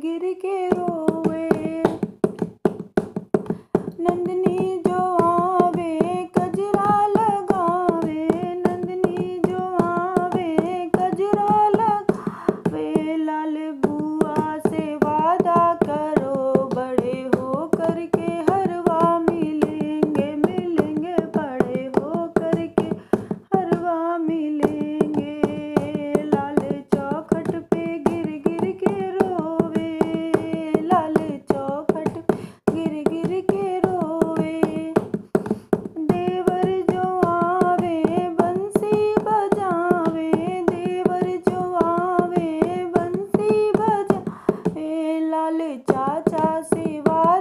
गिर के रोवे नंदनी जो आवे कजरा लगावे नंदनी जो आवे कजरा लगावे लाल बुआ से वादा करो बड़े हो करके हरवा मिलेंगे मिलेंगे बड़े हो करके हरवा मिलेंगे लाल चौखट पे गिर गिर के रोवे लाल चौखट पे गिर गिर के रोवे देवर जो आवे बंसी बजावे देवर जो आवे बंसी बजावे लाल चाचा से वादा